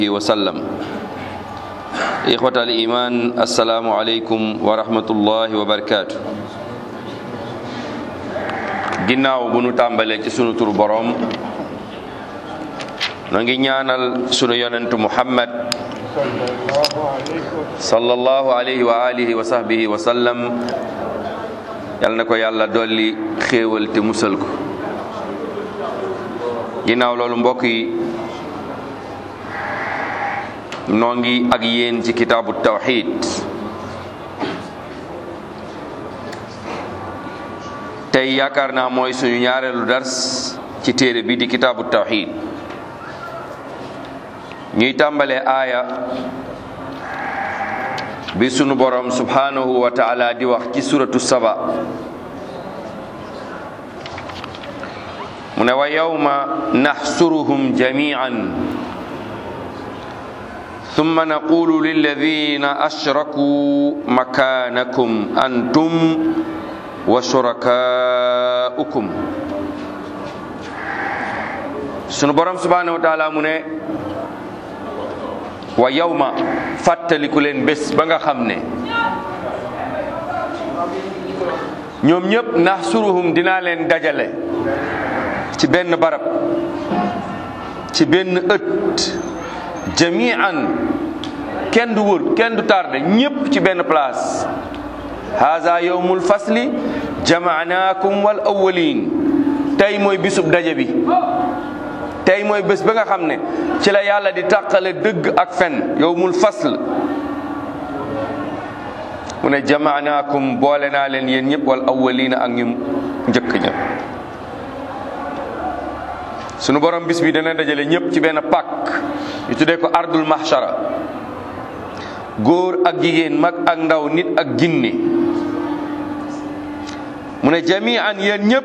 وسلم إخوة الإيمان السلام عليكم ورحمة الله وبركاته ginnaaw bu nu tàmbalee ci sunu tur boroom no ngi ñaanal sunu yonentu muhammad sallallahu alayhi wa alihi wa sahbihi wa sallam yal na ko yàlla dolli xéewal te musal ko ginnaaw loolu mbokk yi noo ngi ak yéen ci kitaabu tawxid tey yaakaar naa mooy suñu ñaareelu dars ci téere bi di kitaabu tawxid ñuy tàmbalee aaya bi sunu borom subhanahu wa taala di wax ci suratu saba mu ne wa yawma naxsuruhum jamian thumma naqulu lilladina ashrakuu makanakum antum wa shurakaukum sunu borom subhanahu wa taala mu ne wa yawma fàttaliku leen bés ba nga xam ne ñoom ñëpp naxsuruhum dinaa leen dajale ci benn barab ci benn ëtt jamian kenn du wër kenn du tardé ñëpp ci benn place haza yawmul fasli jamaanaakum wal awwalin tey mooy bisub daje bi tey mooy bés ba nga xam ne ci la yàlla di tàqale dëgg ak fen yawmul fasl mu ne jamaanaakum boole naa leen yéen ñëpp wal awwalina ak ñu njëkk ña sunu borom bis bi dana dajale ñëpp ci benn pàkk ñu tuddee ko ardul mahshara góor ak jigéen mag ak ndaw nit ak ginne mu ne jamian yéen ñëpp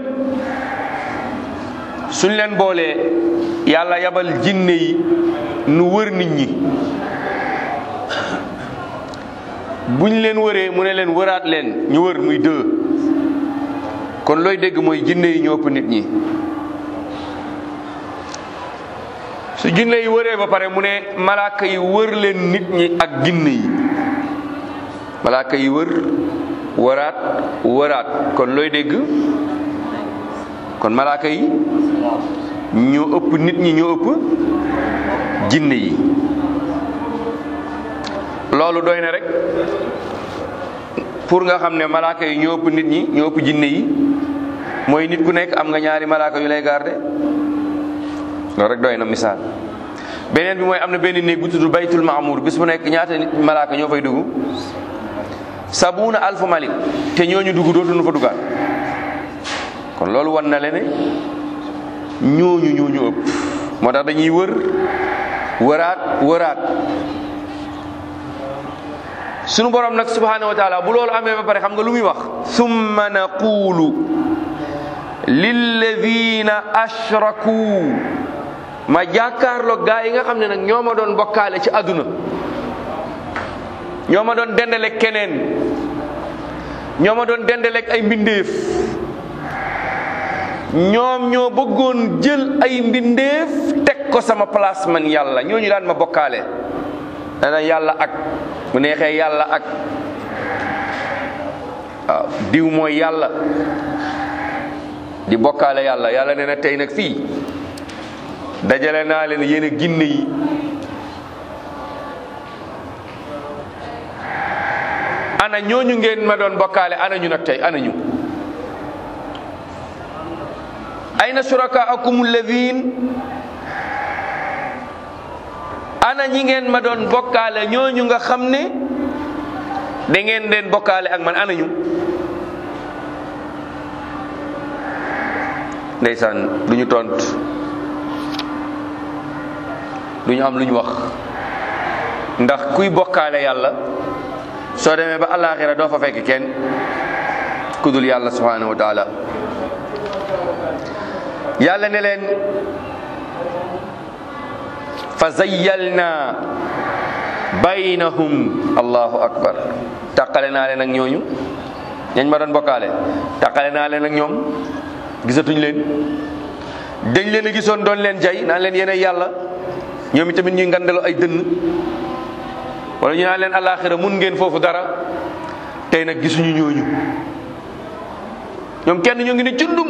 suñ leen boolee yàlla yabal jinne yi nu wër nit ñi buñ leen wëree mu ne leen wëraat leen ñu wër muy deux kon looy dégg mooy jinne yi ñoo ëpp nit ñi su jinne yi wëree ba pare mu ne malaaka yi wër leen nit ñi ak jinne yi malaaka yi wër wëraat wëraat kon looy dégg kon malaaka yi ñoo ëpp nit ñi ñoo ëpp jinne yi loolu doy na rek pour nga xam ne malaaka yi ñoo ëpp nit ñi ñoo ëpp jinne yi mooy nit ku nekk am nga ñaari malaaka yu lay garde loolu rek doy na misaal beneen bi mooy am na benn néeg bu tudd baytul maamuur bis bu nekk ñaata nit malaaka ñoo fay dugg sabuuna alfu malik te ñooñu dugg dootuñu fa duggaat kon loolu wan na le ne ñooñu ñooñu ëpp moo tax dañuy wër wëraat wëraat sunu borom nag subhanahu wa taala bu loolu amee ba pare xam nga lu muy wax summa naqulu lilladina ashraku ma jàkkaarloo gaa yi nga xam ne nag ñoo ma doon bokkaale ci àdduna ñoo ma doon dendaleeg keneen ñoo ma doon dendaleeg ay mbindeef ñoom ñoo bëggoon jël ay mbindeef teg ko sama place man yàlla ñooñu daan ma bokkaale dana yàlla ak bu neexee yàlla ak waaw diw mooy yàlla di bokkaale yàlla yàlla nee na tey nag fii dajale naa leen yéen a ginne yi ana ñooñu ngeen ma doon bokkaale ana ñu nag tey ana ñu ayna shurakaakum alladhin ana ñi ngeen ma doon bokkaale ñooñu nga xam ne da ngeen leen bokkaale ak man ana ñu ndeysaan du ñu tont du ñu am lu ñu wax ndax kuy bokkaale yàlla soo demee ba alaxira doo fa fekk kenn ku dul yàlla subhanahu wa taala yàlla ne leen fa zayyalna baynahum allahu akbar tàqale naa leen ak ñooñu ñañ ma doon bokkaale tàqale naa leen ak ñoom gisatuñ leen dañ leen a gisoon doon leen jay naan leen yéen yàlla ñoom itamit ñuy ngandalo ay dënn wala ñu naan leen alaxira mun ngeen foofu dara tey nag gisuñu ñooñu ñoom kenn ñoo ngi ne cundum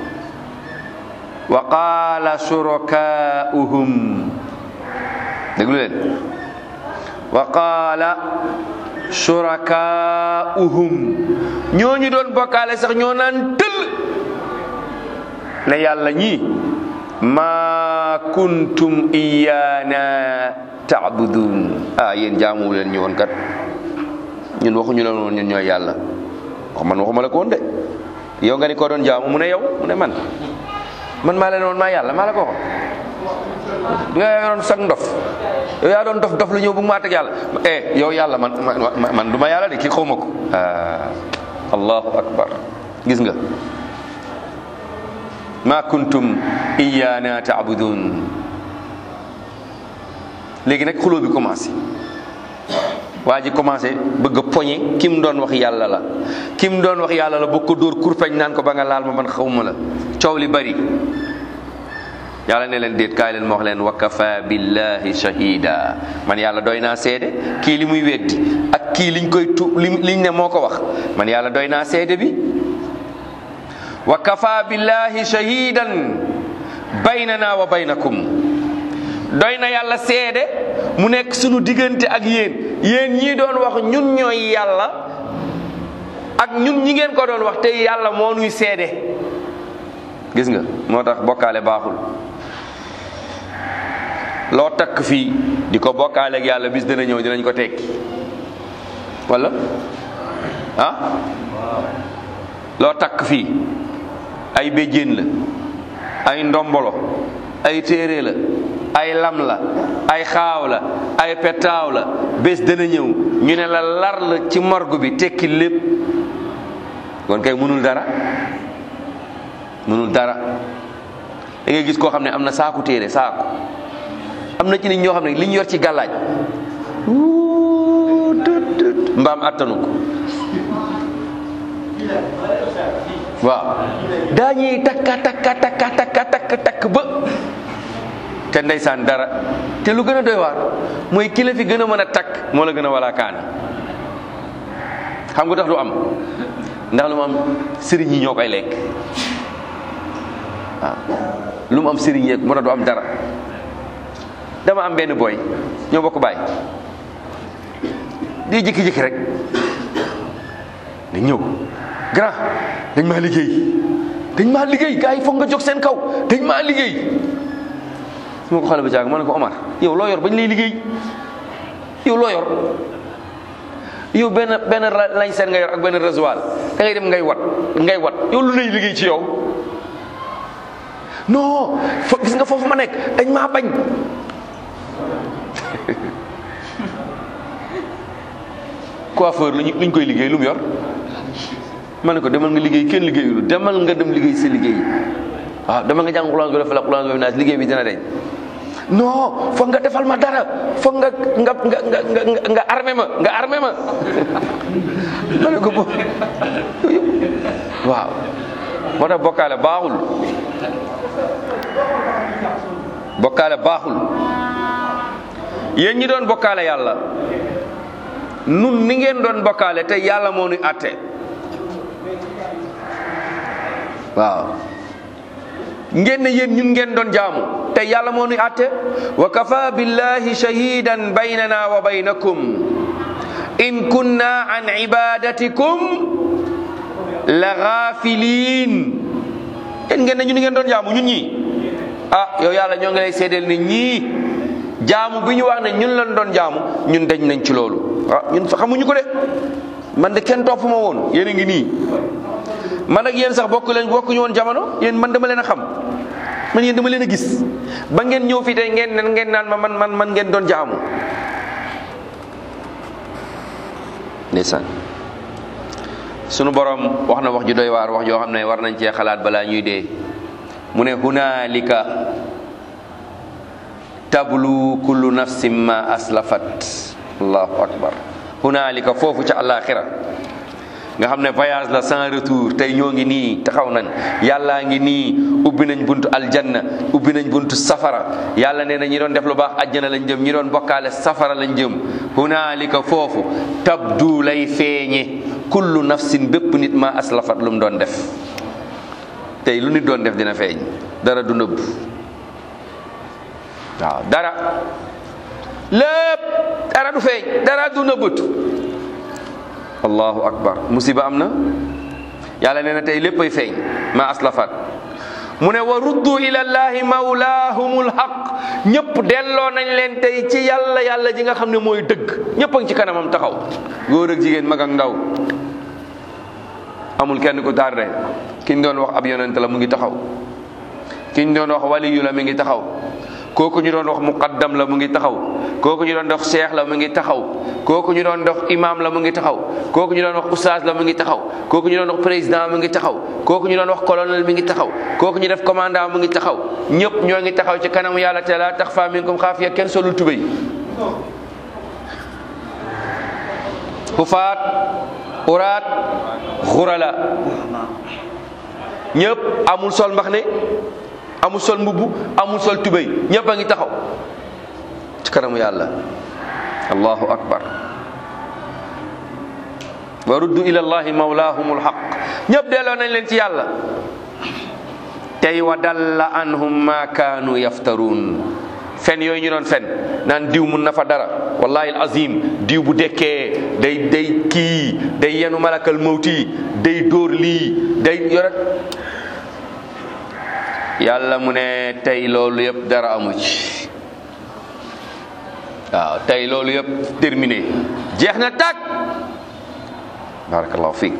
wa qaala shurakaa'uhum déglu leen wa qaala shurakaa'uhum ñooñu doon bokkaale sax ñoo naan tëll ne yàlla ñii ma kuntum iyaana taabudun ah yéen jaamu leen ñu woon kat ñun waxuñu leen woon ñun ñooy yàlla wax man waxuma la ko woon de yow nga ni ko doon jaamu mu ne yow mu ne man man maa leen woon maa yàlla maa la ko waxoon nga yaa doon sag ndof yow yaa doon dof dof lu ñëw bu maa teg yàlla eh yow yàlla man man du ma yàlla de kii xaw ma ko ah allahu akbar gis nga ma kuntum iyaana taabudun léegi nag xuloo bi commencé waa ji commencé bëgg a poñe ki mu doon wax yàlla la ki mu doon wax yàlla la bëgg ko dóor kurpeñ naan ko ba nga laal ma man xawma la coow li bari yàlla ne leen déet kaay leen ma wax leen wa kafa billahi shahida man yàlla doy naa seede kii li muy weddi ak kii liñ koy tu li liñ ne moo ko wax man yàlla doy naa seede bi wa kafa billahi shahidan baynana wa baynakum doy na yàlla seede mu nekk sunu diggante ak yéen yéen ñii doon wax ñun ñooy yàlla ak ñun ñi ngeen ko doon wax te yàlla moo nuy seede gis nga moo tax bokkaale baaxul loo takk fii di ko bokkaale ak yàlla bis dina ñëw dinañ ko tekki wala ah loo takk fii ay béjjén la ay ndombolo ay téere la ay lam la ay xaaw la ay petaaw la bés dana ñëw ñu ne la lar la ci morgue bi tekki lépp kon kay mënul dara mënul dara da ngay gis koo xam ne am na saaku téere saaku am na ci nit ñoo xam ne li ñu yor ci gàllaaj mbaam attanu ko waaw daañuy takka takka takka takka takk takk ba te ndeysaan dara te lu gën a doy waar mooy ki la fi gën a mën a takk moo la gën a wala kaana xam nga tax du am ndax lu mu am sëriñ yi ñoo koy lekk waaw lu mu am sëriñ yeeg moo tax du am dara dama am benn booy ñoo bokk baay di jékki-jékki rek ne ñëw grand dañ maa liggéey dañ maa liggéey gars yi foog nga jóg seen kaw dañ maa liggéey su ma ko xale ba caag ma ne ko Omar yow loo yor bañ lay liggéey yow loo yor yow benn benn lañ seen nga yor ak benn rasoir da ngay dem ngay wat ngay wat yow lu lay liggéey ci yow non fo gis nga foofu ma nekk dañ maa bañ coiffeur luñ luñ koy liggéey lu mu yor ma ne ko demal nga liggéey kenn liggéeyul demal nga dem liggéey sa liggéey waaw demal nga jàng xulance bi dafa la xulance bi naas liggéey bi dina deñ non foog nga defal ma dara foog nga nga nga nga nga nga armé ma nga armé ma ma ne ko bo waaw moo tax bokkaale baaxul bokkaale baaxul yéen ñi doon bokkaale yàlla nun ni ngeen doon bokkaale te yàlla moo nuy àtte waaw ngeen ne yéen ñun ngeen doon jaamu te yàlla moo nuy àtte wa kafa billahi shahidan baynana wa baynakum in kunna an ibadatikum la ghafilin yéen ngeen ne ñun ngeen doon jaamu ñun ñi ah yow yàlla ñoo ngi lay seedeel ne ñii jaamu bi ñu wax ne ñun lañ doon jaamu ñun dañ nañ ci loolu ah ñun xamuñu ko de man de kenn topp ma woon yéen a ngi nii man ak yéen sax bokk leen bokkuñu woon jamono yéen man dama leen a xam man yéen dama leen a gis ba ngeen ñëw fii tey ngeen nen ngeen naan ma man man man ngeen doon jaamu ndeysaan sunu borom wax na wax ju doy waar wax joo xam ne war nañ cee xalaat balaa ñuy dee mu ne hunaalika tablu kullu nafsin ma aslafat allahu akbar hunaalika foofu ca àllaaxira nga xam ne voyage la sans retour tey ñoo ngi nii taxaw nañ yàllaa ngi nii ubbi nañ buntu aljanna ubbi nañ buntu safara yàlla nee na ñi doon def lu baax ajjana lañ jëm ñi doon bokkaale safara lañ jëm hunaalika foofu tabdu lay feeñe kullu nafsin bépp nit ma aslafat lu mu doon def tey lu nit doon def dina feeñ dara du nëbb waaw dara lépp dara du feeñ dara du nëbbatu allahu akbar musiba am na yàlla nee na tey léppay feeñ ma aslafat mu ne wa ruddu ila llahi mawlaahumul haq ñëpp delloo nañ leen tey ci yàlla yàlla ji nga xam ne mooy dëgg ñëpp a ngi ci kanamam taxaw góor ak jigéen mag ak ndaw amul kenn ku tardé ki ñu doon wax ab yonent la mu ngi taxaw ki ñu doon wax waliyu la mi ngi taxaw kooku ñu doon wax muqaddam la mu ngi taxaw kooku ñu doon dox cheikh la mu ngi taxaw kooku ñu doon dox imam la mu ngi taxaw kooku ñu doon wax oustaz la mu ngi taxaw kooku ñu doon wax président mu ngi taxaw kooku ñu doon wax colonel mi ngi taxaw kooku ñu def commandant mu ngi taxaw ñëpp ñoo ngi taxaw ci kanamu yàlla te la taxfa minkum xaafiya kenn solul tubéy xufaat uraat xurala ñëpp amul sol mbax ne amul sol mbubb amul sol tubéy ñëpp a ngi taxaw ci kanamu yàlla allahu akbar wa ruddu ila allahi mawlaahumul haq ñëpp delloo nañ leen ci yàlla tey wa dalla anhum ma kaanu yaftaruun fen yooyu ñu doon fen naan diw mun na fa dara wallahi al azim diw bu dekkee day day kii day yenu malakal mawti day dóor lii day yore yàlla mu ne tey loolu yëpp dara amu ci waaw tey loolu yëpp terminé jeex na tàkk barakallahu fiik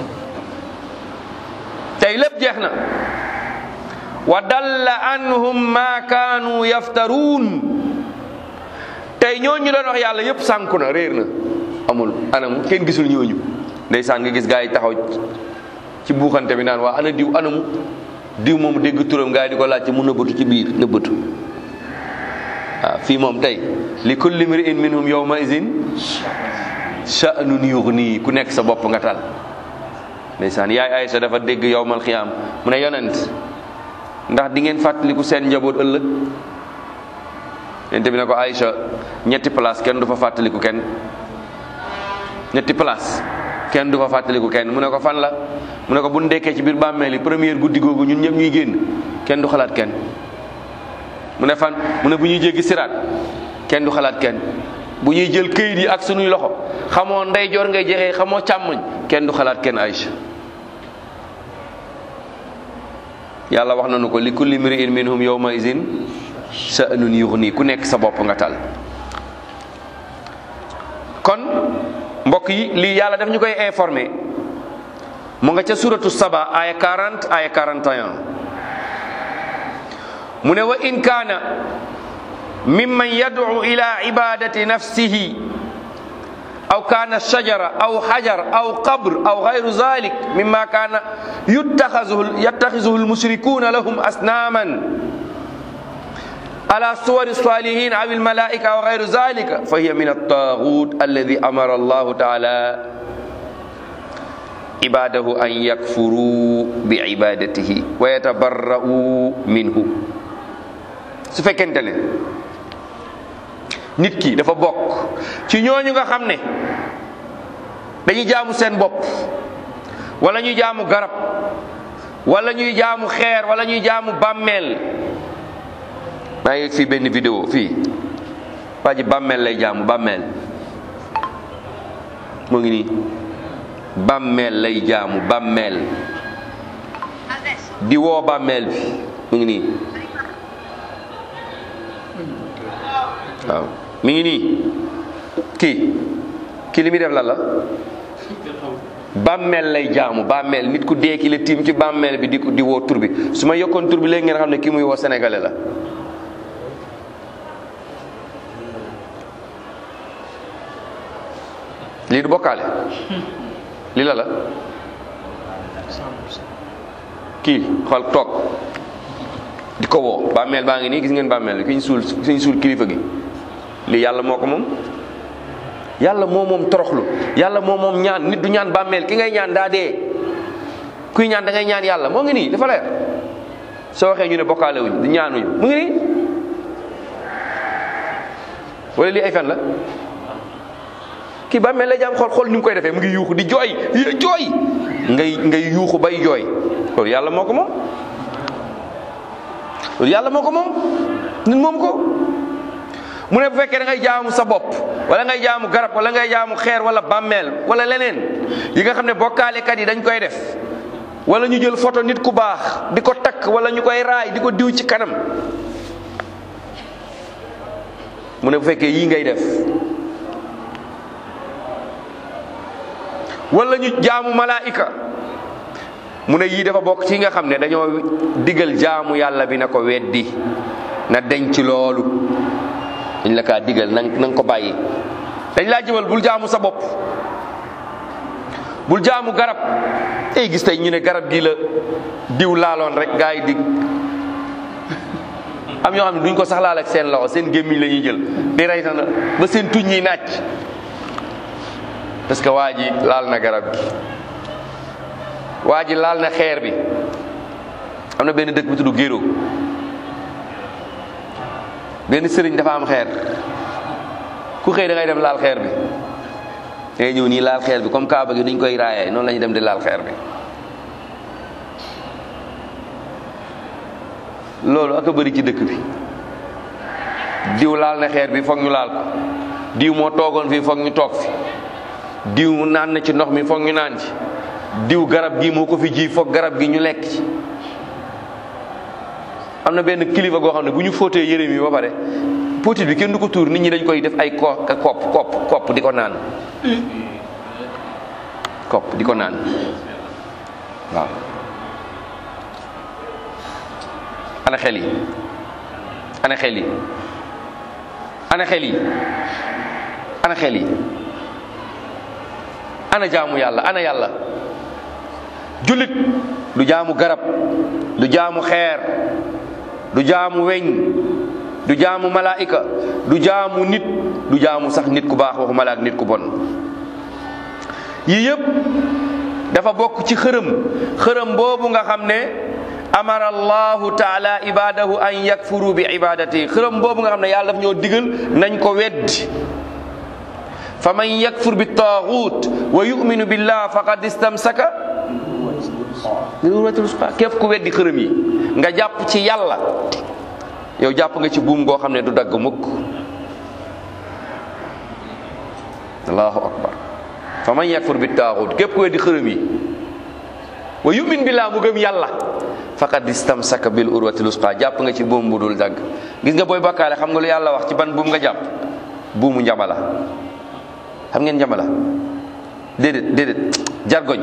tey lépp jeex na wa dalla anhum ma kaanu yaftaruun tey ñooñu doon wax yàlla yëpp sànku na réer na amul anamu kenn gisul ñooñu ndeysaan nga gis gaa yi taxaw ci buuxante bi naan waa ana diw anamu diw moom dégg turam gaa yi di ko laajte mu nëbbatu ci biir nëbbatu waaw fii moom tey li kulli mri'in minhum yawma izin sha'nun yughni ku nekk sa bopp nga tal ndeysaan yaay Aysa dafa dégg yawmal xiyaam mu ne yonent ndax di ngeen fàttaliku seen njaboot ëllëg yonent bi ne ko Aysa ñetti place kenn du fa fàttaliku kenn ñetti place kenn du fa fàttaliku kenn mu ne ko fan la mu ne ko bu ndekkee ci biir bàmmeel yi première guddi googu ñun ñëpp ñuy génn kenn du xalaat kenn mu ne fan mu ne bu ñuy jéggi siraat kenn du xalaat kenn bu ñuy jël këyit yi ak sunuy loxo xamoo ndeyjoor ngay jeexee xamoo càmmoñ kenn du xalaat kenn Aïcha yàlla wax nañu ko li kulli mri'in minhum yawma izin sha'nun yughni ku nekk sa bopp nga tal kon mbokk yi lii yàlla daf ñu koy informé mu nga ca suratu saba aya 40 aya 41 mu ne wa in kaana mimman yad'u ila ibadati nafsihi aw kana shajara aw hajar aw qabr aw ghayru zalik mimma kana yuttakhidhuhu yattakhidhuhu almushrikuna lahum asnaman على صور الصالحين أو الملائكة أو غير ذلك فهي من الطاغوت الذي أمر الله تعالى عباده أن يكفروا بعبادته ويتبرؤوا منه su fekkente ne nit ki dafa bokk ci ñooñu nga xam ne dañuy jaamu seen bopp wala ñuy jaamu garab wala ñuy jaamu xeer wala ñuy jaamu bàmmeel maa ngi fii benn vidéo fii waa ji bàmmeel lay jaamu bàmmeel mu ngi nii bàmmeel lay jaamu bàmmeel di woo bàmmeel bi mu ngi nii waaw mi ngi nii kii kii li muy def lan la bàmmeel lay jaamu bàmmeel nit ku dee ki la tiim ci bàmmeel bi di ko di woo tur bi su ma yokkoon tur bi léegi ngeen xam ne kii muy woo sénégalais la lii du bokkaale lii la la kii xool toog di ko woo bàmmeel baa ngi nii gis ngeen bàmmeel ki ñu suul ki ñu suul kilifa gi lii yàlla moo ko moom yàlla moo moom toroxlu yàlla moo moom ñaan nit du ñaan bàmmeel ki ngay ñaan daa dee kuy ñaan da ngay ñaan yàlla moo ngi nii dafa leer soo waxee ñu ne bokkaale wuñ di ñaanuñu mu ngi nii wala lii ay fen la kii bàmmeel la jaam xool xool ni mu koy defee mu ngi yuuxu di jooy jooy ngay ngay yuuxu bay jooy loolu yàlla moo ko moom loolu yàlla moo ko moom nit moom ko mu ne bu fekkee da ngay jaamu sa bopp wala ngay jaamu garab wala ngay jaamu xeer wala bàmmeel wala leneen yi nga xam ne bokkaalekat yi dañ koy def wala ñu jël photo nit ku baax di ko takk wala ñu koy raay di ko diw ci kanam mu ne bu fekkee yii ngay def wala ñu jaamu malaika mu ne yii dafa bokk ci nga xam ne dañoo digal jaamu yàlla bi na ko weddi na denc loolu dañ la kaa digal na nga ko bàyyi dañ laa jëmal bul jaamu sa bopp bul jaamu garab tey gis tey ñu ne garab gi la diw laaloon rek gaa yi dig am ñoo xam ne duñ ko sax laal ak seen loxo seen gémmiñ la ñuy jël di rey na ba seen tuñ yi naaj parce que waa ji laal na garab gi waa ji laal na xeer bi am na benn dëkk bu tudd Géro benn sëriñ dafa am xeer ku xëy da ngay dem laal xeer bi da ngay ñëw nii laal xeer bi comme kaaba gi niñ koy raayee noonu la ñuy dem di laal xeer bi loolu ak a bëri ci dëkk bi diw laal na xeer bi foog ñu laal ko diw moo toogoon fii foog ñu toog fi diw naan na ci ndox mi foog ñu naan ci diw garab gi moo ko fi ji foog garab gi ñu lekk ci am na benn kilifa goo xam ne bu ñu fóotee yére mi ba pare potit bi kenn du ko tuur nit ñi dañ koy def ay ko kopp kopp kopp di ko naan kopp di ko naan waaw ana xel yi ana xel yi ana xel yi ana xel yi ana jaamu yàlla ana yàlla jullit du jaamu garab du jaamu xeer du jaamu weñ du jaamu malaika du jaamu nit du jaamu sax nit ku baax waxu malaak nit ku bon yii yëpp dafa bokk ci xërëm xërëm boobu nga xam ne amara allahu taala ibadahu an yakfuru bi ibadati xërëm boobu nga xam ne yàlla daf ñoo digal nañ ko weddi fa man yakfur bi taaxut wa yuminu billah faqad istamsaka bil urwatil wusqa képp ku weddi xërëm yi nga jàpp ci yàlla yow jàpp nga ci buum goo xam ne du dagg mukk allahu akbar fa man yakfur bi taaxut képp ku weddi xërëm yi wa yumin billah mu gëm yàlla faqad istamsaka bil urwatil wusqa jàpp nga ci buum bu dul dagg gis nga booy bakkaale xam nga lu yàlla wax ci ban buum nga jàpp buumu njamala xam ngeen njamala déedéet déedéet jargoñ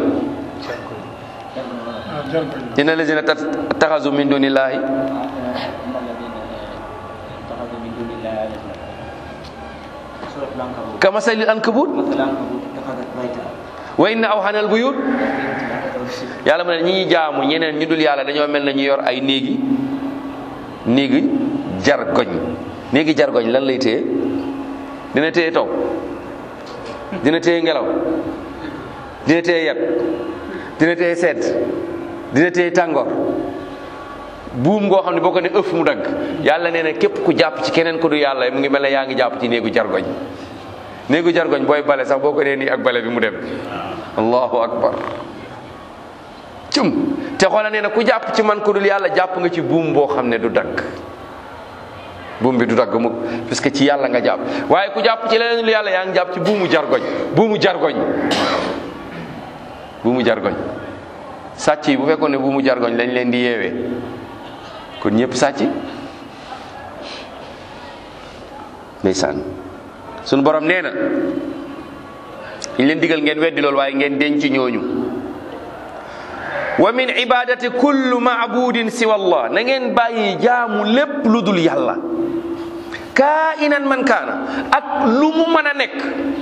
inna lazina taxasu min dunillahi kamasalil ankabut wa inna awhanal buyut yàlla mu ne ñi ñuy jaamu ñeneen ñu dul yàlla dañoo mel na ñu yor ay néegi néegi jargoñ néegi jargoñ lan lay téye dina téye taw dina téye ngelaw dina téye yeb dina téye sedd dina téye tàngoor buum ngoo xam ne boo ko ne ëff mu dagg yàlla nee na képp ku jàpp ci keneen ku du yàlla mu ngi mel ne yaa ngi jàpp ci néegu jargoñ néegu jargoñ booy bale sax boo ko nee nii ak bale bi mu dem allahu akbar cum te xoola nee na ku jàpp ci man ku dul yàlla jàpp nga ci buum boo xam ne du dagg buum bi du dagg mukk parce que ci yàlla nga jàpp waaye ku jàpp ci leneen lu yàlla yaa ngi jàpp ci buumu jargoñ buumu jargoñ buumu jargoñ sàcc yi bu fekkoon ne buumu jargoñ lañ leen di yeewee kon ñëpp sàcc ndeysaan sunu borom nee na ñu leen digal ngeen weddi loolu waaye ngeen denc ñooñu wa min ibadati kullu maabudin siwa allah na ngeen bàyyi jaamu lépp lu dul yàlla kaa inan man kaana ak lu mu mën a nekk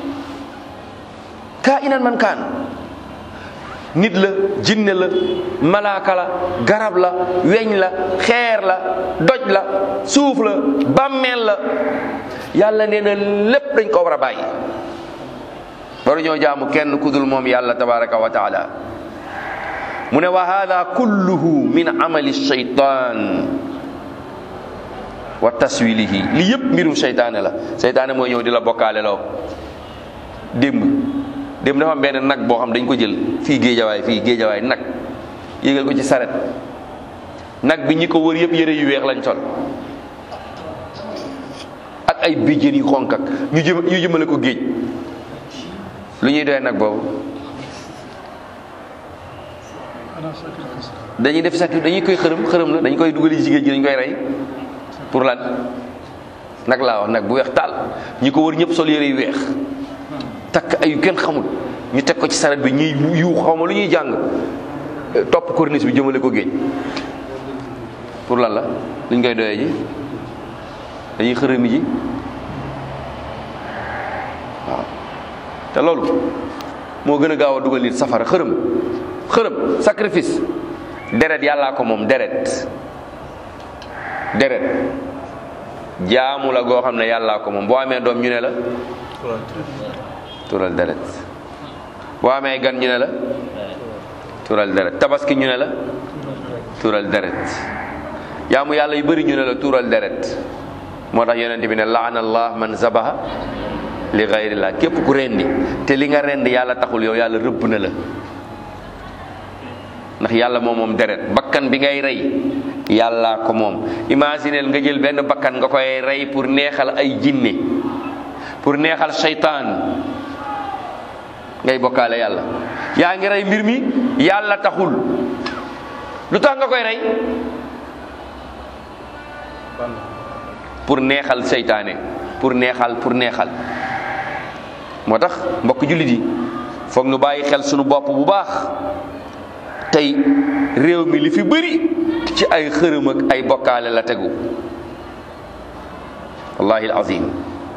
kaa inan man kaana nit la jinne la malaaka la garab la weñ la xeer la doj la suuf la bàmmeel la yàlla nee na lépp dañ ko war a bàyyi waru ñoo jaamu kenn kudul moom yàlla tabaraka wa taala mu ne wa hada kulluhu min amali shaytan wa taswilihi li yëpp mbirum seytaane la seytaane mooy ñëw di la bokkaale loo démb démb dafa am benn nag boo xam dañ ko jël fii géejawaay fii géejawaay nag yégal ko ci saret nag bi ñi ko wër yëpp yëre yu weex lañ sol ak ay bijjën yu xonk ak ñu jëm ñu jëmale ko géej lu ñuy doy nag boobu dañuy def sax dañuy koy xërëm xërëm la dañ koy dugali ci géej gi dañ koy rey pour lan nag laa wax nag bu weex taal ñi ko wër ñëpp sol yére yu weex takk ay yu kenn xamul ñu teg ko ci saret bi ñuy yu xaw ma lu ñuy jàng topp corniche bi jëmale ko géej pour lan la luñ koy doyee ji dañuy xërëmi ji waaw te loolu moo gën a gaaw a dugal nit safara xërëm xërëm sacrifice deret yàllaa ko moom deret deret jaamu la goo xam ne yàllaa ko moom boo amee doom ñu ne la tural deret boo amee gan ñu ne la tural deret tabaski ñu ne la tural deret jaamu yàlla yu bëri ñu ne la tural deret moo tax yonent bi ne laana allah man zabaha li gayrillah képp ku rendi te li nga rendi yàlla taxul yow yàlla rëbb na la ndax yàlla moom moom deret bakkan bi ngay rey yàllaa ko moom imagineel nga jël benn bakkan nga koy rey pour neexal ay jinne pour neexal seytaan ngay bokkaale yàlla yaa ngi rey mbir mi yàlla taxul lu tax nga koy rey pour neexal seytaane pour neexal pour neexal moo tax mbokk jullit yi foog nu bàyyi xel sunu bopp bu baax tey réew mi li fi bëri ci ay xërëm ak ay bokkaale la tegu wallahi alazim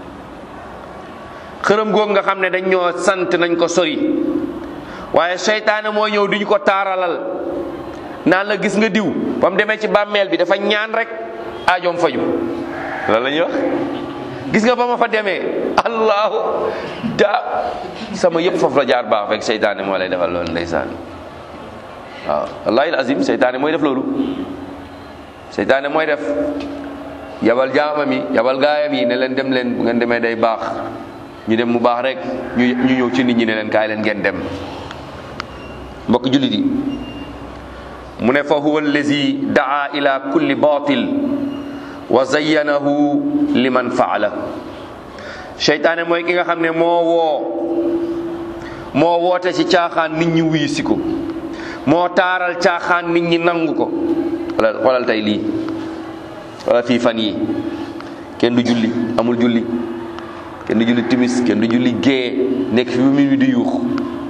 xërëm googu nga xam ne dañ ñoo sant nañ ko sori waaye seytaane moo ñëw duñu ko taaralal naan la gis nga diw ba mu demee ci bàmmeel bi dafa ñaan rek aajoom faju loolu la ñuy wax gis nga ba ma fa demee allahu da sama yëpp foofu la jaar baax fekk seytaane moo lay defal loolu ndeysaan waaw wallahi azim seytaane mooy def loolu seytaane mooy def yabal jaamam yi yabal gaayam yi ne leen dem leen bu ngeen demee day baax ñu dem mu baax rek ñu ñu ñëw ci nit ñi ne leen kaay leen ngeen dem mbokk jullit yi mu ne fa huwa allazi daa ila kulli batil wa zayyanahu liman faala seytaane mooy ki nga xam ne moo woo moo woote ci caaxaan nit ñi wuyu si ko moo taaral caaxaan nit ñi nangu ko xoolal xoolal tey lii wala fii fan yi kenn du julli amul julli kenn du julli timis kenn du julli gée nekk fi ba minuit di yuux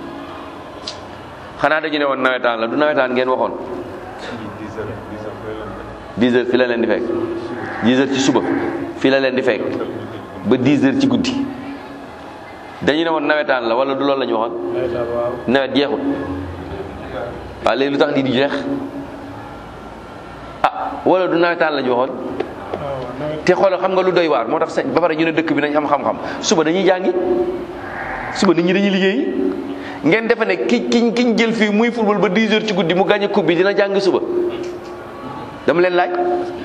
xanaa dañu ne woon nawetaan la du nawetaan ngeen waxoon 10 heures fi la leen di fekk 10 heures ci suba fi la leen di fekk ba 10 heures ci guddi dañu ne woon nawetaan la wala du loolu la ñu waxoon nawet jeexut waaw léegi lu tax di di jeex ah wala du nawetaan la ñu waxoon te xoolal xam nga lu doy waar moo tax ba pare ñu ne dëkk bi nañ am xam-xam suba dañuy jàngi suba nit ñi dañuy liggéeyi ngeen defe ne ki kiñ kiñ jël fii muy football ba 10 heures ci guddi mu gagné coupe bi dina jàngi suba dama leen laaj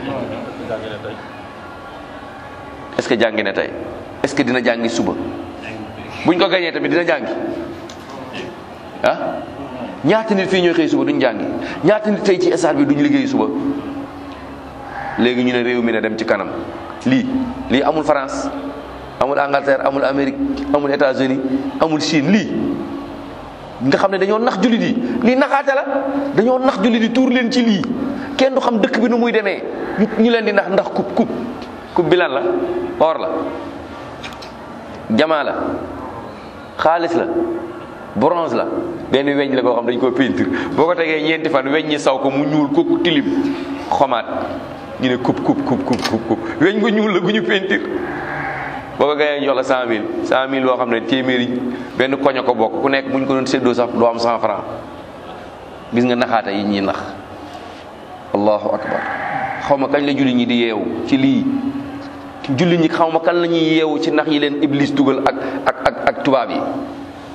est-ce que jàngi na tey est-ce que dina jàngi suba buñ ko gagné tamit dina jàngi ah ñaata nit fii ñooy xëy suba duñ jàngi ñaata nit tey ci stade bi duñ liggéey suba léegi ñu ne réew mi ne dem ci kanam lii lii amul France amul Angleterre amul Amérique amul États-Unis amul Chine lii nga xam ne dañoo nax jullit yi lii naxaate la dañoo nax jullit yi tuur leen ci lii kenn du xam dëkk bi nu muy demee ñu leen di nax ndax kub kub kub bi lan la or la jamaa la xaalis la bronze la benn weñ la koo xam dañ ko peinture boo ko tegee ñeenti fan weñ ñi saw ko mu ñuul ko tilim xomaat ñu ne kub kub kub kub kub kub weñ gu ñuul la gu ñu peinture boo ko gayee jox la cent mille cent mille boo xam ne téeméeri benn koño ko bokk ku nekk bu ñu ko doon séddoo sax doo am cent franc gis nga naxaata yi ñuy nax allahu akbar xaw ma kañ la julli ñi di yeewu ci lii julli ñi xaw ma kan la ñuy yeewu ci nax yi leen iblis dugal ak ak ak ak tubaab yi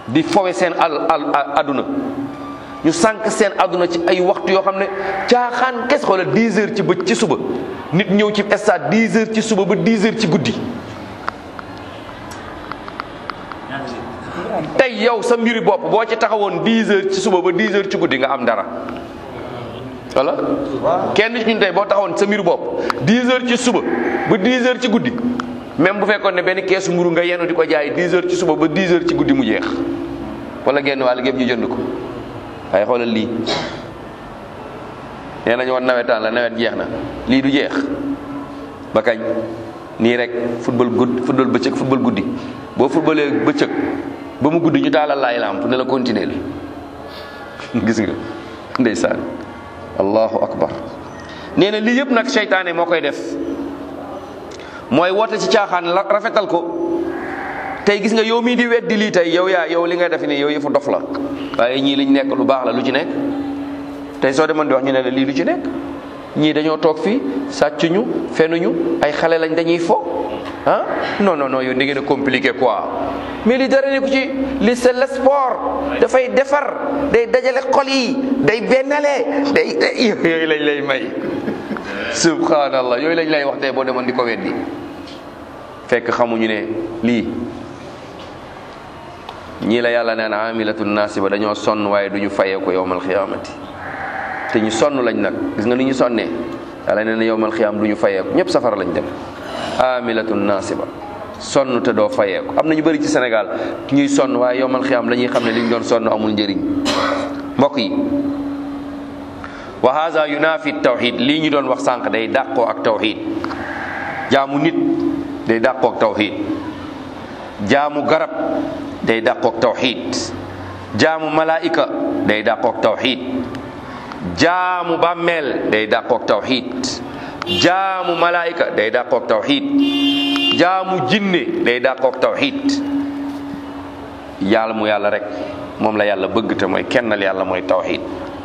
di fowe seen al al aduna ñu sànq seen aduna ci ay waxtu yoo xam ne caaxaan kes xoola 10 heures ci bëj ci suba nit ñëw ci stade 10 heures ci suba ba 10 heures ci guddi tey yow sa mbiri bopp boo ci taxawoon 10 heures ci suba ba 10 heures ci guddi nga am dara wala kenn ci ñun tey boo taxawoon sa mbiri bopp 10 heures ci suba ba 10 heures ci guddi même bu fekkoon ne benn keesu mburu nga yenu di ko jaay 10 heures ci suba ba 10 heures ci guddi mu jeex wala genn wàll gépp ñu jënd ko waaye xoolal lii nee nañu woon nawetaan la nawet jeex na lii du jeex ba kañ nii rek football gudd football bëccëg football guddi boo footballee bëccëg ba mu guddi ñu taalal laay lamp ne la continuer gis nga ndeysaan allahu akbar nee na lii yëpp nag seytaane moo koy def mooy woote ci caaxaan la rafetal ko tey gis nga yow mii di weddi lii tey yow yaa yow li ngay def nii yow yëfu dof la waaye ñii liñ nekk lu baax la lu ci nekk tey soo demoon di wax ñu ne la lii lu ci nekk ñii dañoo toog fii sàccuñu fenuñu ay xale lañ dañuy fo ah non non non yow da ngeen a compliqué quoi mais li dara ne ko ci li c'est le sport dafay defar day dajale xol yi day bennale day yooyu lañ lay may subhanallah yooyu lañ lay wax tey boo demoon di ko weddi fekk xamuñu ne lii ñii la yàlla neen amilatun nasiba dañoo sonn waaye duñu fayee ko yowmal xiyaamati te ñu sonn lañ nag gis nga ni ñu sonnee yàlla nee na yowmal xiyaam duñu fayee ko ñëpp safara lañ dem amilatun nasiba sonn te doo fayee ko am na ñu bëri ci Sénégal ñuy sonn waaye yowmal xiyaam la ñuy xam ne li ñu doon sonn amul njëriñ mbokk yi wa haza yunafi tawxid lii ñu doon wax sànq day dàqoo ak tawxid jaamu nit day dàqoo ak tawxid jaamu garab day dàqoog tawxid jaamu malaika day dàqoog tawxid jaamu bàmmeel day dàqoog tawxid jaamu malaika day dàqoog tawxid jaamu jinne day dàqoog tawxid yàlla mu yàlla rek moom la yàlla bëgg te mooy kennal yàlla mooy tawxid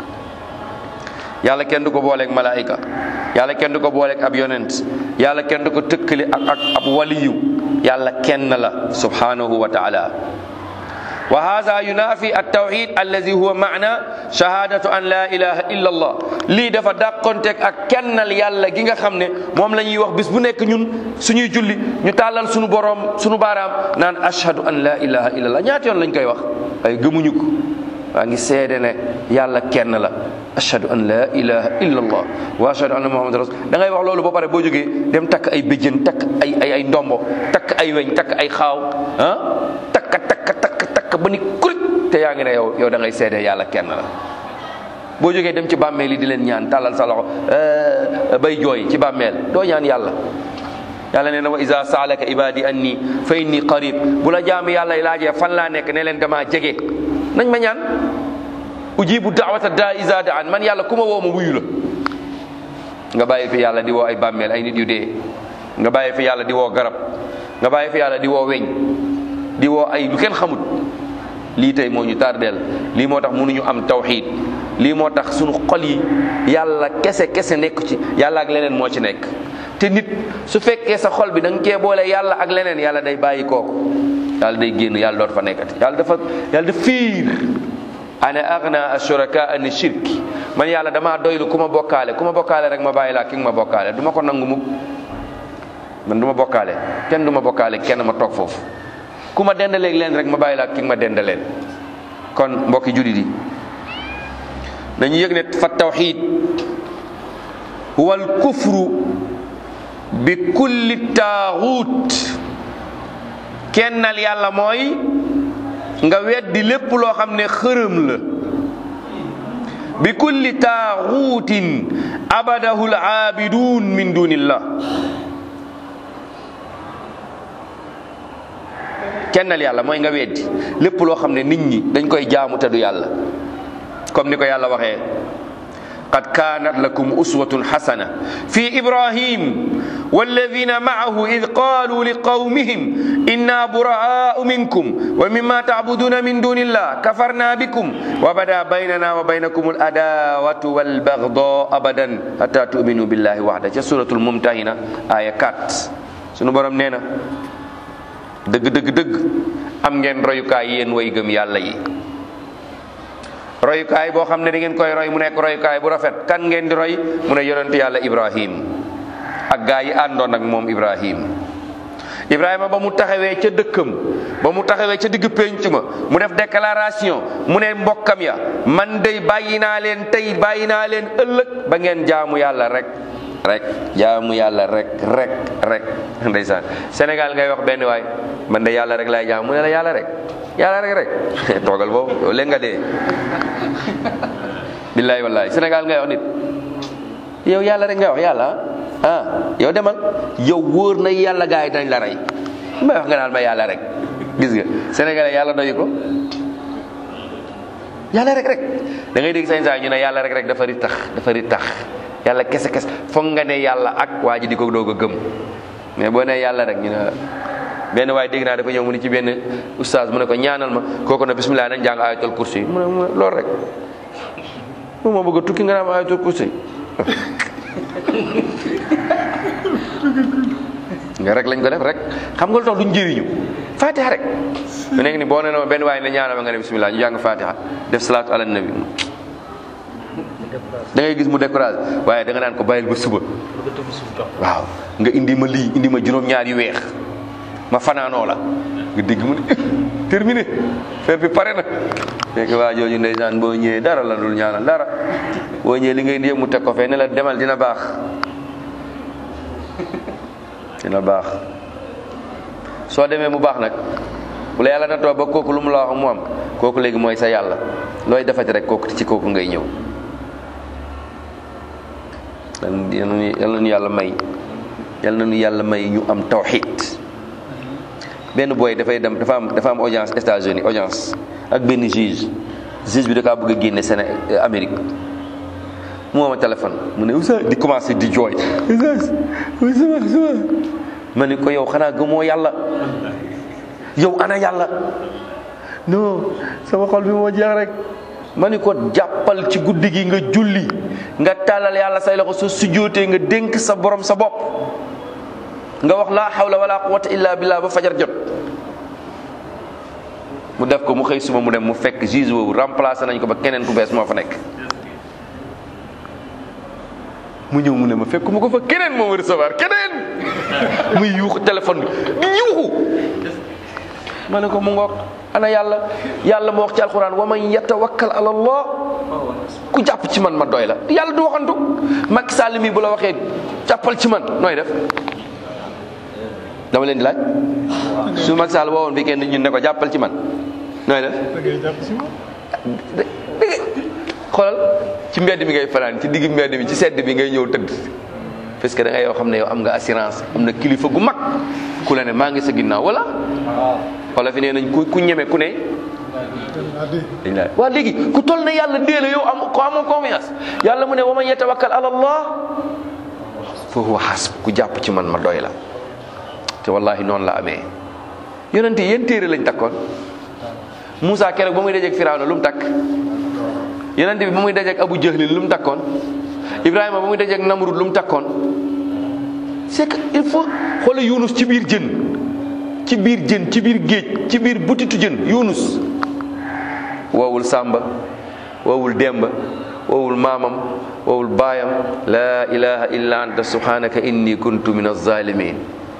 yàlla kenn du ko booleeg malaika yàlla kenn du ko booleeg ab yonent yàlla kenn du ko tëkkale ak ak ab waliyu yàlla kenn la subhanahu wa taala wa hada yunafi altawxid allazi huwa maana shahadatu an la ilaha illa allah lii dafa dàqonteeg ak kennal yàlla gi nga xam ne moom la ñuy wax bis bu nekk ñun suñuy julli ñu tàllal suñu boroom suñu baaraam naan ashhadu an la ilaha illa allah ñaata yoon lañ koy wax ay gëmuñu ko waa ngi seede ne yàlla kenn la ashhadu an la ilaha illa allah wa ashhadu anna muhammad rasul da ngay wax loolu ba pare boo jógee dem takk ay béjjën takk ay ay ay ndombo takk ay weñ takk ay xaaw ah takk takk takk takk ba ni kurit te yaa ngi ne yow yow da ngay seede yàlla kenn la boo jógee dem ci bàmmeel yi di leen ñaan tàllal sa loxo bay jooy ci bàmmeel doo ñaan yàlla yàlla nee na wa isa saalaka ibadi anni fa inni qarib bu la jaami yàlla laajee fan laa nekk ne leen damaa jege nañ ma ñaan ujibu daawata daa isa daan man yàlla ku ma woo ma wuyu la nga bàyyi fi yàlla di woo ay bàmmeel ay nit yu dee nga bàyyi fi yàlla di woo garab nga bàyyi fi yàlla di woo weñ di woo ay lu kenn xamut lii tey moo ñu tardeel lii moo tax mënuñu am tawxiid lii moo tax sunu xol yi yàlla kese kese nekk ci yàlla ak leneen moo ci nekk te nit su fekkee sa xol bi da nga cee boole yàlla ak leneen yàlla day bàyyi kooku yàlla day génn yàlla dootu fa nekkati yàlla dafa yàlla dafa fiir ana agna ashuraka ani shirki man yàlla damaa doylu ku ma bokkaale ku ma bokkaale rek ma bàyyi laa ki nga ma bokkaale du ma ko nangu mukk man du ma bokkaale kenn du ma bokkaale kenn ma toog foofu ku ma dendaleeg leen rek ma bàyyi laa ki nga ma dendaleen kon mbokki jullit yi dañu yëg ne fa tawxid huwa al kufru bi kulli taaxuut kennal yàlla mooy nga weddi lépp loo xam ne xërëm la bi kulli taaxuutin abadahu l aabidun min dunillah kennal yàlla mooy nga weddi lépp loo xam ne nit ñi dañ koy jaamu te du yàlla comme ni ko yàlla waxee qad kaanat lakum uswatun xasana fi ibrahim walladina maahu id qaalu liqawmihim inna buraau minkum wa mima tacbuduna min duni illah kafarna bikum wa bada baynana wa baynakum aladawatu walbagda abadan hatta tuminu billahi waxda ca suratul mumtahina aya 4 sunu borom nee na dëgg dëgg dëgg am ngeen royukaay yéen way gëm yàlla yi royukaay boo xam ne da ngeen koy roy mu nekk royukaay bu rafet kan ngeen di roy mu ne yonent yàlla ibrahim ak gaa yi àndoon ak moom ibrahim ibrahima ba mu taxawee ca dëkkam ba mu taxawee ca digg pénc ma mu def déclaration mu ne mbokkam ya man dey bàyyi naa leen tey bàyyi naa leen ëllëg ba ngeen jaamu yàlla rek rek jaamu yàlla rek rek rek ndeysaan Sénégal ngay wax benn waay man de yàlla rek laay jaam mu ne la yàlla rek yàlla rek rek toogal boobu yow léegi nga dee billaay wallaay Sénégal ngay wax nit yow yàlla rek ngay wax yàlla ah yow demal yow wóor na yàlla gars yi dañ la rey may wax nga naan ma yàlla rek gis nga sénégalais yàlla doyu ko yàlla rek rek da ngay dégg sañ saa ñu ne yàlla rek rek dafa ri tax dafa ri tax yàlla kese kese foog nga ne yàlla ak waa ji di ko doog a gëm mais boo nee yàlla rek ñu ne benn waaye dégg naa dafa ñëw mu ni ci benn oustaz mu ne ko ñaanal ma kooku ne bismillah nañ jàng ayatul kursi mu ne mu ne loolu rek moom moo bëgg a tukki nga naan ayatul kursi nga rek lañ ko def rek xam nga lu tax duñ jëriñu fatiha rek mu nekk ni boo nee na benn waaye ne ñaanal ma nga ne bismillah ñu jàng fatiha def salaatu ala nabi da ngay gis mu découragé waaye da nga naan ko bàyyil ba suba waaw nga indi ma lii indi ma juróom-ñaar yu weex ma fanaanoo la nga dégg mu ne terminé faire bi pare na fekk waa jooju ndeysaan boo ñëwee dara la dul ñaanal dara boo ñëwee li ngay indi yëpp mu teg ko fee ne la demal dina baax dina baax soo demee mu baax nag bu la yàlla na too ba kooku lu mu la wax mu am kooku léegi mooy sa yàlla looy defati rek kooku ci kooku ngay ñëw yal na nu yàlla may yal na nu yàlla may ñu am tawxid benn booy dafay dem dafa am dafa am audience États-Unis audience ak benn juge juge bi da kaa bëgg a génne Séné Amérique mu woo ma téléphone mu ne Oustaz di commencé di jooy Oustaz sama sama ma ne ko yow xanaa gëmoo yàlla yow ana yàlla non sama xol bi moo jeex rek ma ni ko jàppal ci guddi gi nga julli nga tàllal yàlla say loxo soo sujjóotee nga dénk sa borom sa bopp nga wax laa hawla wala quwwata illa billah ba fajar jot mu def ko mu xëy suba mu dem mu fekk juge woowu remplacé nañ ko ba keneen ku bees moo fa nekk mu ñëw mu ne ma fekk mu ko fa keneen moo ma recevoir keneen muy yuuxu téléphone bi di yuuxu ma ne ko mu ngoog ana yàlla yàlla moo wax ci alquran wa man yatawakkal ala allah ku jàpp ci man ma doy la yàlla du waxantu Macky Sall mi bu la waxee jàppal ci man nooy def dama leen di laaj su Macky Sall woowoon bi kenn ñun ne ko jàppal ci man nooy def xoolal ci mbedd mi ngay fanaan ci digg mbedd mi ci sedd bi ngay ñëw tëdd parce que da ngay yoo xam ne yow am nga assurance am na kilifa gu mag ku la ne maa ngi sa ginnaaw wala wala fi nee nañ ku ku ñeme ku ne dañ la waa léegi ku toll ne yàlla dee la yow am ko amoo confiance yàlla mu ne wa man yatawakkal ala allah fa huwa hasb ku jàpp ci man ma doy la te wallahi noonu la amee yonente yéen téere lañ takkoon Moussa keroog ba muy dajeeg Firawna lu mu takk yonente bi ba muy dajeeg Abu Jahlin lu mu takkoon Ibrahima ba muy dajeeg Namrud lu mu takkoon c'est que il faut xoole Yunus ci biir jën ci biir jën ci biir géej ci biir butitu jën Yunus woowul Samba woowul Demba woowul maamam woowul baayam la ilaha illa anta subhanaka inni kuntu min az-zalimin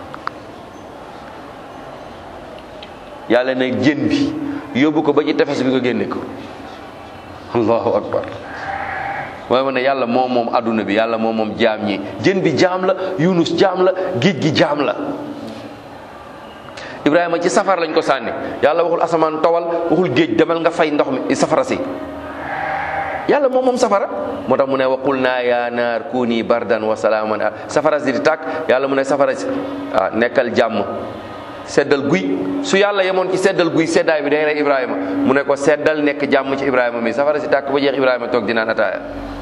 yàlla ne jën bi yóbbu ko ba ci tefes bi nga génne ko allahu akbar mooy ma ne yàlla moom moom adduna bi yàlla moom moom jaam ñi jën bi jaam la yunus jaam la géej gi jaam la ibrahima ci safara lañ ko sànni yàlla waxul asamaan towal waxul géej demal nga fay ndox mi safara si yàlla moom moom safara moo tax mu ne waqul naa yaa naar kuuni bardan wa salaaman safara si di tàkk yàlla mu ne safara si ah nekkal jàmm seddal guy su yàlla yemoon ci seddal guy seddaay bi day rey ibrahima mu ne ko seddal nekk jàmm ci ibrahima mi safara si tàkk ba jeex ibrahima toog dinaan ataaya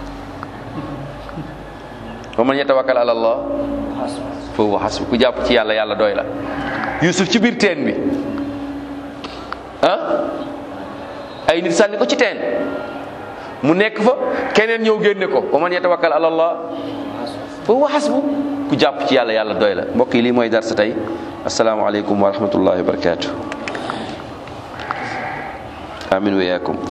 wa man yatawakkal ala allah fa huwa hasbu ku jàpp ci yàlla yàlla doy la yusuf ci biir teen bi ah ay nit sànni ko ci teen mu nekk fa keneen ñëw génne ko wa man yatawakkal ala allah fa huwa hasbu ku jàpp ci yàlla yàlla doy la mbokk yi lii mooy dar sa tey asalaamaaleykum wa rahmatullahi wa barakatuh amin wa yaakum